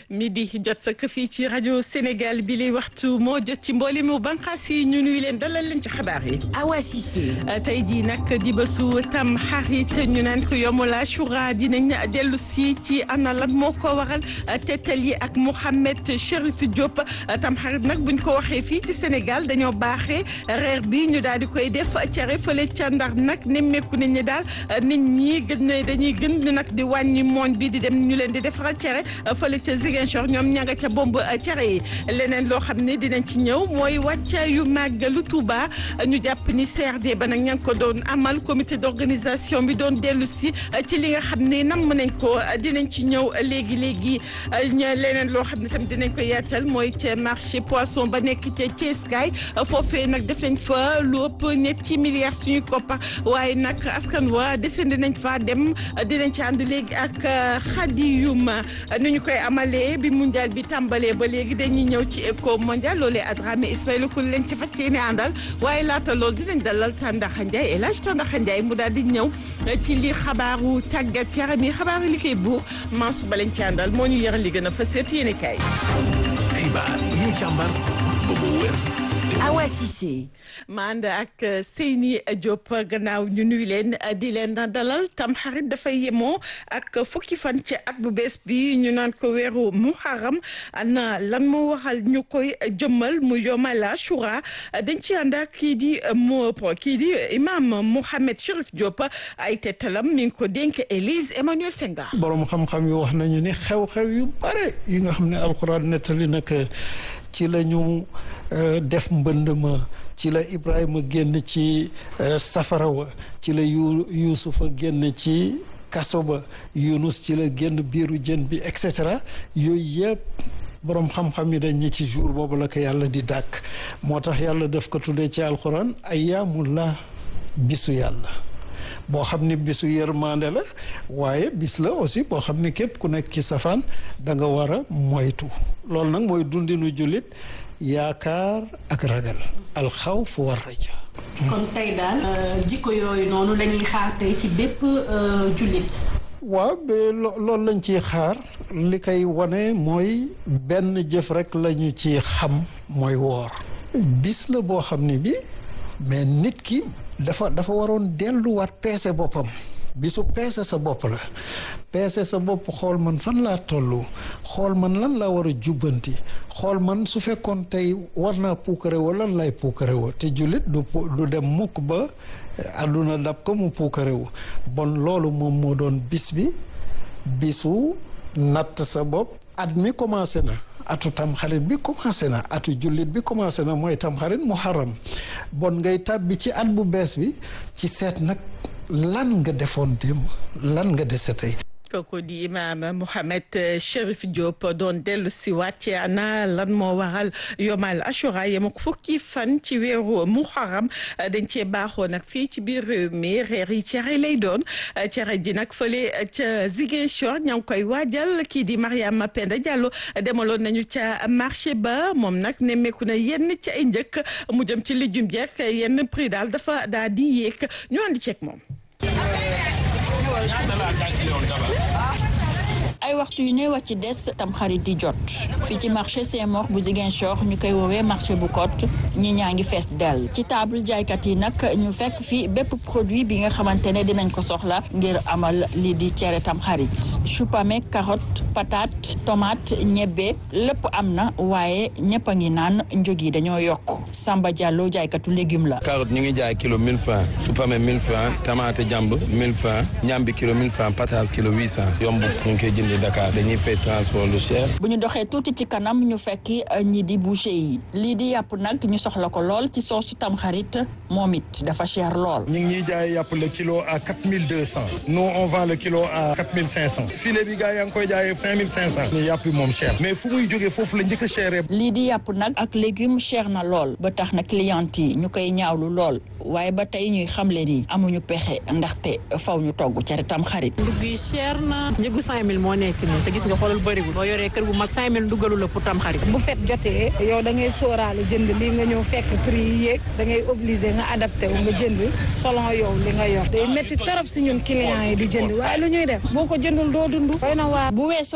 midi jot sa fii ci rajo Sénégal bi lay waxtu moo jot ci mboole mu bànqaas yi ñu nuy leen dalal leen ci xabaar yi. Awa Cissé. tey jii nag di bésu tam xarit ñu naan ko yomul Ashura dinañ dellu si ci ana lan moo ko waral tettal yi ak Mouhamed Chérif Diop tam xarit nag buñ ko waxee fii ci Sénégal dañoo baaxee reer bi ñu daal di koy def cere fële ca Ndar nag nemmeeku nañ ne daal nit ñi gën na dañuy gën nag di wàññi mooñ bi di dem ñu leen di defaral cere fële ca Ziguinchor ñoom ña nga ca bomb cere yi leneen loo xam ne dinañ ci ñëw mooy wàccaayu màggalu Touba ñu jàpp ni CRD ba nag ña ngi ko doon amal comité d'organisation bi doon dellu si ci li nga xam ne namm nañ ko dinañ ci ñëw léegi léegi leneen loo xam ne tam dinañ ko yaatal mooy ca marché poisson ba nekk ca Thiès kaay foofee nag def nañ fa lu ëpp ñetti milliards suñuy koppar waaye nag askan wa desandi nañ fa dem dinañ ci ànd léegi ak Khady Youma ni ñu koy amalee bi mondial bi tàmbalee ba léegi dañuy ñëw ci éco mondial loolee Adramé Ismaïla Koul leen ci fas yéene àndal waaye laata loolu dinañ dalal Tandaxa Ndiaye El Hadj Tandaxa Ndiaye mu daal di ñëw ci li xabaaru tàggat yaram yi xabaaru li koy buur Mansour ba lañ ci àndal moo ñu yëral li gën a fas yéene kaay. xibaar yi ñu càmbar ba mu wér. Awa Cissé. ma ànd ak Seyni Diop gannaaw ñu nuy leen di leen dalal tamxarit dafay yemoo ak fukki fan ci at bu bees bi ñu naan ko weeru muharram ana lan moo waxal ñu koy jëmmal mu yomal Ashura dañ ci ànd ak kii di mo kii di imam Mouhamed Chérif Diop ay tettalam mi ngi ko dénk Élise Emmanuel Senghor. borom xam-xam yi wax nañu ni xew-xew yu bare yi nga xam ne alxuraan nettali nag ci la ñu def mbënd ma ci la Ibrahima génn ci safara wa ci la yu Yuusufa génn ci kaso ba Yunus ci la génn biiru jën bi et cetera yooyu yëpp boroom xam-xam yi dañ ñi ci jour boobu la ko yàlla di dàkk moo tax yàlla def ko tuddee ci alxuraan ayyaamullah bisu yàlla boo xam ni bisu yërmande la waaye bis la aussi boo xam ni képp ku nekk ci safaan da nga war a moytu loolu nag mooy dundinu jullit yaakaar ak ragal alxawf war raja kon tey daal jikko yooyu noonu la ñuy xaar tey ci bépp jullit waaw loolu lañ ciy xaar li koy wane mooy benn jëf rek lañu ci xam mooy woor bis la boo xam ni bi mais nit ki dafa dafa waroon delluwaat peese boppam bisu peese sa bopp la peese sa bopp xool man fan laa toll xool man lan laa war a jubbanti xool man su fekkoon tey war naa puukare woo lan lay puukare woo te jullit du du dem mukk ba àdduna dab ko mu puukare wu bon loolu moom moo doon bis bi bisu natt sa bopp at mi commencé na atu tamxarit bi commencé na atu jullit bi commencé na mooy tamxarit muharram bon ngay tàbbi ci at bu bees bi ci seet nag lan nga defoon démb lan nga dese tey kooku di imaam Mouhamed Chérif Diop doon dellu si waat ci ana lan moo waral yomal Ashura yem ak fukki fan ci weeru muharram dañ cee baaxoo nag fii ci biir réew mi reer yi cere lay doon cere ji nag fële ca Ziguinchor ña ngi koy waajal kii di Mariama Penda Diallo demaloon nañu ca marché ba moom nag nemmeeku na yenn ci ay njëkk mu jëm ci lijum jeek yenn prix daal dafa daal di yéeg ñu andi ceeg moom. ay waxtu yu néew a ci des tamxarit di jot fii ci marché Saint-Maur bu Ziguinchor ñu koy woowee marché bu Côte ñi ñaa ngi fees dell ci table jaaykat yi nag ñu fekk fi bépp produit bi nga xamante ne dinañ ko soxla ngir amal lii di cere tamxarit chou-pommé carotte patate tomate ñebbe lépp am na waaye ñëpp a ngi naan njog yi dañoo yokk Samba Diallo jaaykatu légume la. carotte ñu ngi jaay kilo 1000 francs chou-pommé 1000 francs tomate jàmb 1000 francs ñambi kilo 1000 francs patate kilo 800 yomb ñu ngi koy jënd Dakar dañuy fay transport lu cher. bu ñu doxee tuuti ci kanam ñu fekki ñi di boucher yi lii di yàpp nag ñu soxla ko lool ci soosu tamxarit moom it dafa cher lool. ñu ngi ñuy jaay yàpp le kilo à quatre mille deux cent. nous on vend le kilo à quatre mille cinq cent. filet bi gars yaa ngi koy jaayee cinq mille cinq cent. yàpp bi moom cher. mais fu muy jógee foofu la njëkk a cher. lii di yàpp nag ak légume cher na lool ba tax na client yi ñu koy ñaawlu lool waaye ba tey ñuy xamle ni amuñu pexe ndaxte faw ñu togg cere tamxarit. ndugg yi cher na njëgu cinq mille moo nekk nii te gis nga xoolal bëriwul boo yoree kër bu mag cinq mille duggalu la pour tam xarit bu fet jotee yow da ngay sóoraale jënd lii nga ñëw fekk prix yi yéeg da ngay obligé nga adapté wu nga jënd selon yow li nga yor day métti torop si ñun clients yi di jënd waaye lu ñuy def boo ko jëndul doo dund doy na waa bu weesoo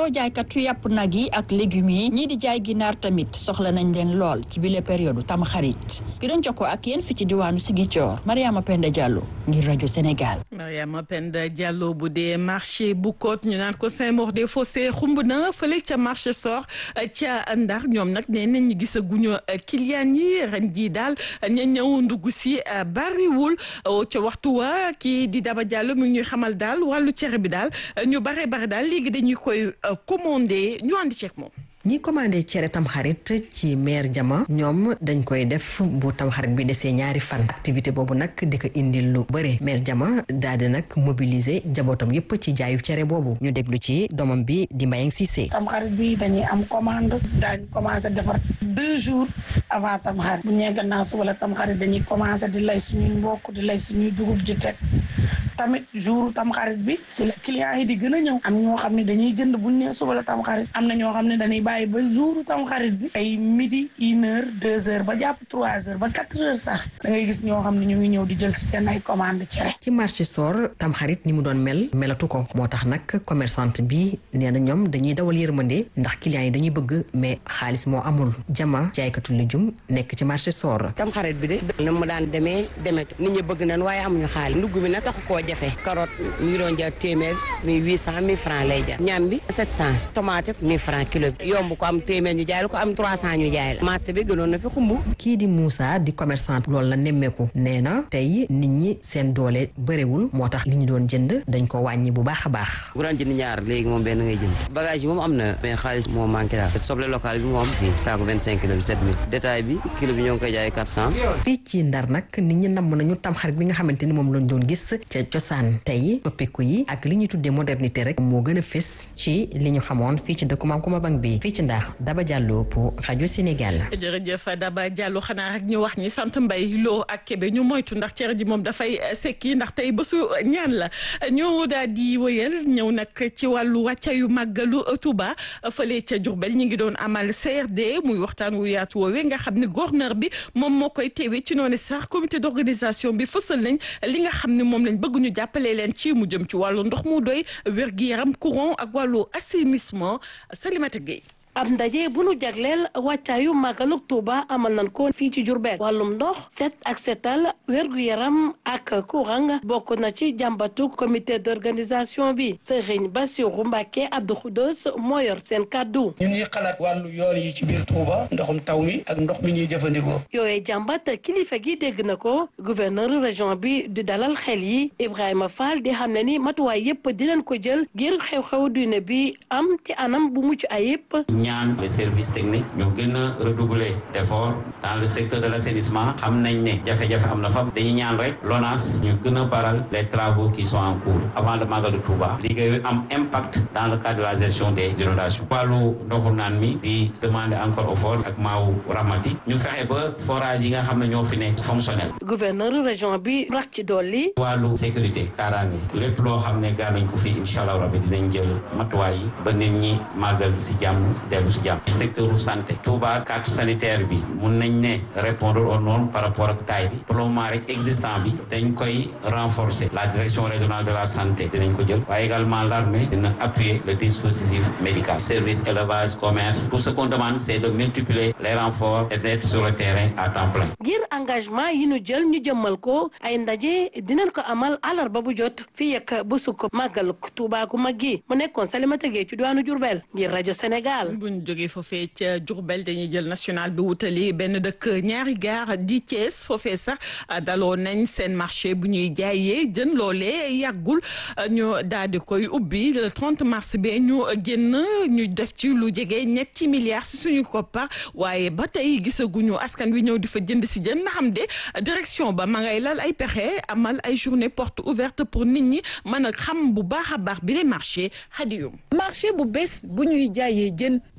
weesoo jaaykatu yàpp nag yi ak légumes yi ñii di jaay ginaar tamit soxla nañ leen lool ci bile période tam xarit ki doon jokkoo ak yéen fi ci diwaanu Ziguinchor Mariama Penda Diallo ngir rajo Sénégal. Mariama Penda Diallo bu dee marché bu Côte ñu naan ko Saint-Maur-des-Fossés xumb na fële ca marché sor ca Ndar ñoom nag nee nañ ñu gisaguñu client yi ren jii daal ña ñëw ndugg si bariwul ca waxtu wa kii di Daba Diallo mi ñuy xamal daal wàllu cere bi daal ñu bare bare daal léegi dañuy koy commandé ñu ànd ceeg moom. ñi commandé cere tamxarit ci maire jama ñoom dañ koy def bu tamxarit bi desee ñaari fan activité boobu nag di ko indil lu bëri maire jama daal di nag mobiliser njabootam yépp ci jaayu cere boobu ñu déglu ci doomam bi di Mbayang Cissé tamxarit bi dañuy am commande daañu commencé defar deux jours avant tamxarit bu ñee gannaaw suba la tamxarit dañuy commencé di lay suñuy mbokk di lay suñuy dugub ji teg tamit jour tamxarit bi si la clients yi di gën a ñëw am ñoo xam ne dañuy jënd buñ nee suba la tamxarit am na ñoo xam ne dañuy bàyyi ba jour tamxarit bi ay midi une heure deux heures ba jàpp trois heures ba quatre heures sax da ngay gis ñoo xam ne ñu ngi ñëw di jël si seen ay commande cere ci marché sor tamxarit ni mu doon mel melatu ko moo tax nag commerçante bi nee na ñoom dañuy dawal yërmande ndax clients yi dañuy bëgg mais xaalis moo amul jama jaaykatu lujum nekk ci marché sor tamxarit bi de na mu daan demee demetu nit ñi bëgg nañ waaye amuñu xaalis ndugg bi nag taxu koo jafe carotte ñu ngi doon jar téeméer mi huit cent mille francs lay jar ñam bi sept cent tomate mille francs kilo bi yomb ko am téeméer ñu jaay la ko am trois cent ñu jaay la marché bi gënoon na fi xumb kii di Moussa di commerçant loolu la nemmeeku nee na tey nit ñi seen doole bëriwul moo tax li ñu doon jënd dañ ko wàññi bu baax a baax bu daan jënd ñaar léegi moom benn ngay jënd bagage yi moom am na mais xaalis moo manqué daal soble local bi moom fii saako vingt cinq kilo bi sept mille détail bi kilo bi ñoo ngi koy jaay quatre cent fii ci ndar nag nit ñi namm nañu tamxarit bi nga xamante ni moom lañ doon gis ca cosaan tey pëppiku yi ak li ñuy tuddee modernité rek moo gën a fës ci li ñu xamoon fii ci dëkku Maam Kumba Bang bi fii ci Ndar Daba Diallo pour rajo Sénégal. jërëjëf Daba Diallo xanaa rek ñu wax ñi sant mbay loo ak Kébé ñu moytu ndax cere ji moom dafay sekki ndax tey bésu ñaan la ñu daal di wëyal ñëw nag ci wàllu wàccayu màggalu Touba fële ca Diourbel ñi ngi doon amal CRD muy waxtaan wu yaatu woowee nga xam ne gouverneur bi moom moo koy teewee ci noonu sax comité d'organisation bi fësal nañ li nga xam ne moom lañ bëgg ñu jàppale leen ci mu jëm ci wàllu ndox mu doy wér-gi-yaram courant ak wàllu assainissement Salimata Gueye ab ndaje bu nu jagleel wàccaayu màggalug Tuuba amal nañ ko fii ci Jurbel wàllum ndox set ak setal wér-gu-yaram ak courant bokk na ci jàmbatu comité d'organisation bi Sëriñ Bassirou Mbacke Abdou Khoudoss moo yor seen kàddu ñun ñuy xalaat wàllu yoon yi ci biir Tuuba ndoxum taw mi ak ndox mi ñuy jëfandikoo yooyee jàmbat kilifa gi dégg na ko gouverneur région bi di dalal xel yi Ibrahima Fall di xam ne ni matuwaay yépp dinañ ko jël ngir xew-xew diine bi am ci anam bu mucc ayib ñaan les services techniques ñu gën a redoubler d'efforts dans le secteur de l'assainissement xam nañ ne jafe-jafe am na fa dañuy ñaan rek LONASE ñu gën a baral les travaux qui sont en cours avant le Magal de Touba liggéey am impact dans le cadre de la gestion des inondations wàllu ndoxu naan mi di demander encore au fort ak maawu rahmati ñu fexe ba forage yi nga xam ne ñoo fi nekk fonctionnel gouverneur région bi rax ci dolli wàllu sécurité kaaraange lépp loo xam ne gaar nañ ko fii incha allah rabbi dinañ jël matuwaay yi ba nit ñi màggal si jàmm dellu si jàmm secteur santé Touba carte sanitaire bi mun nañ ne répondre aux normes par rapport ak taille bi pour le moment rek existant bi dañ koy renforcer la direction régionale de la santé dinañ ko jël waaye également l'armée dina appuyer le dispositif médical service élevage commerce tout ce qu'on demande c'est de multiplier les renforts et d'être sur le terrain à temps plein ngir engagement yi ñu jël ñu jëmmal ko ay ndaje dinañ ko amal àllarba bu jot fii ak bu sukk màggal Touba gu mag gi mu nekkoon Salimata Gueye ci diwaanu Diourbel ngir rajo Sénégal buñ jógee foofee ca Diourbel dañuy jël national bi wutali benn dëkk ñaari gaar di Thiès foofee sax daloo nañ seen marché bu ñuy jaayee jën loolee yàggul ñu daal di koy ubbi le 30 mars bi ñu génn ñu def ci lu jege ñetti milliards si suñu koppar waaye ba tey gisaguñu askan wi ñëw di fa jënd si jën na xam de direction ba ma ngay lal ay pexe amal ay journée porte ouverte pour nit ñi mën a xam bu baax a baax bi le marché xadiyum marché bu bees bu ñuy jaayee jën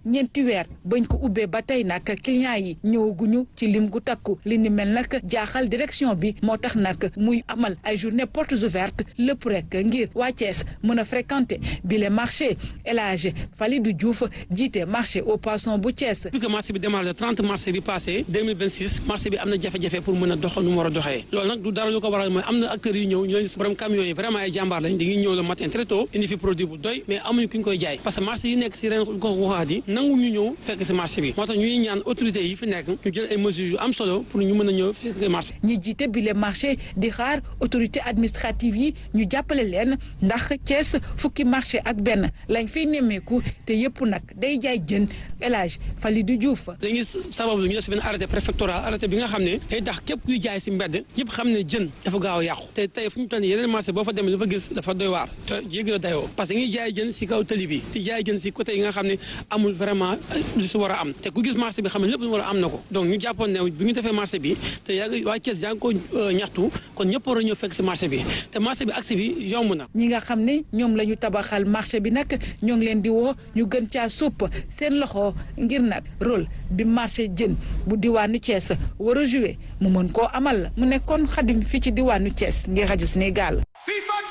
ñeenti weer bañ ko ubbee ba tey nag clients yi ñëwaguñu ci lim gu takku li ni mel nag jaaxal direction bi moo tax nag muy amal ay journée portes ouvertes lépp rek ngir waa Thiès mën a fréquenter bi le marché El Hadj Falidou Diouf jiite marché au poisson bu Thiès. depuis que marché bi démarré le 30 mars bi passé 2026 marché bi am na jafe-jafe pour mën a dox nu mu war a doxee loolu nag du dara lu ko waral mooy am na acteurs yu ñëw ñooñu si borom camions yi vraiment ay jàmbaar lañ dañuy ñëw le matin très tôt indi fi produit bu doy mais amuñu ku ñu koy jaay parce que marché yi nekk si ren gox goxaat yi nangu ñu ñëw fekk si marché bi moo tax ñuy ñaan autorités yi fi nekk ñu jël ay mesures yu am solo pour ñu mën a ñëw fekk marché ñi jiite bi le marché di xaar autorité administrative yi ñu jàppale leen ndax Thiès fukki marché ak benn lañ fiy nemmeeku te yëpp nag day jaay jën El Hadj Falidou Diouf. dañuy sababu ñu def si benn arrêté préfectoral arrêté bi nga xam ne day tax képp kuy jaay si mbedd ñëpp xam ne jën dafa gaaw a yàqu te tey fu ñu toll nii yeneen marché boo fa demee dafa gis dafa doy waar te yéegi la dayoo parce que ngi jaay jën si kaw tali bi di jaay jën si côté yi nga xam ne amul vraiment lu si war a am te ku gis marché bi xam ne lépp lu war a am na ko donc ñu jàppoon ne bi ñu defee marché bi te yaa waa Thiès yaa ngi ko ñaxtu kon ñëpp war a ñëw fekk si marché bi te marché bi accès bi yomb na ñi nga xam ne ñoom la ñu tabaxal marché bi nag ñoo ngi leen di woo ñu gën caa supp seen loxo ngir nag rôle bi marché jën bu diwaanu Thiès war a joué mu mën koo amal mu nekkoon xadim fii ci diwaanu Thiès ngir rajo Sénégal